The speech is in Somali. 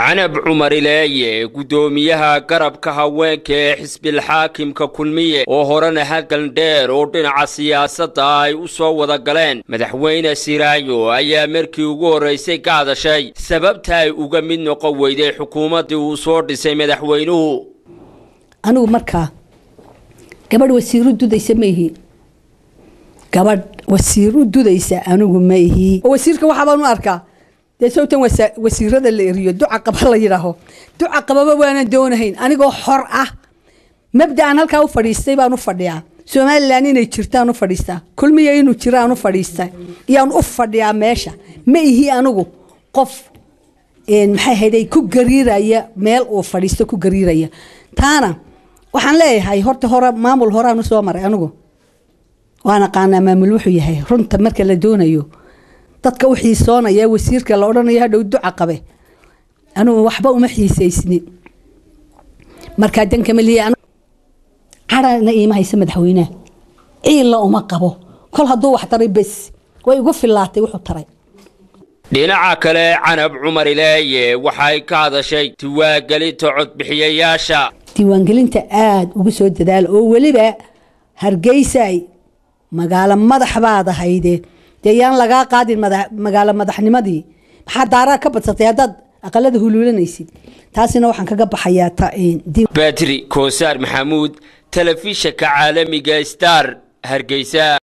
canab cumar ileeye guddoomiyaha garabka haweenka ee xisbilxaakimka kulmiye oo horena hadal dheer oo dhinaca siyaasadda ay u soo wada galeen madaxweyne siraayo ayaa markii ugu horraysay ka hadashay sababta ay uga mid noqon weyday xukuumaddii uu soo dhisay madaxweynuhu anigu markaa gabadh wasiiru dudaysa ma ihi gabadh wasiiru dudaysa anigu ma ihi wasiirka waxaabaan u arkaa dee sawtan wasiirada la eriyo duca qaba la yidhaaho duca qababa waanan doonahayn anigoo xor ah mabda'an halkaa u fadhiistay baan u fadhiyaa somalilan inay jirtaan u fadhiistaa kulmiya inuu jiraan u fadhiista iyaan u fadhiyaa meesha ma ihi anigu qof maxay hayday ku gariiraya meel uu fadhiisto ku gariiraya taana waxaan leeyahay horta hore maamul horaan u soo maray anigu waan aqaanaa maamul wuxuu yahay runta marka la doonayo dadka u xiisoonaya wasiirka la odhanayo hadhow duca qabe anigu waxba uma xiisaysnin markaa dankamaliya cadhana iima haysa madaxweyneha ciilla uma qabo kol hadduu wax taray bes way igu fillaatay wuxuu taray dhinaca kale canab cumar ileeye waxay ka hadashay diwaangelinta codbixiyayaasha diiwaangelinta aada ugu soo dadaala oo weliba hargeysay magaalo madax baad ahayde dee yaan lagaa qaadin magaalo madaxnimadii maxaa daaraa ka badsatay haddaad aqalada huluulanaysid taasina waxaan kaga baxayaa badri koosaar maxamuud telefishanka caalamiga star hargeysa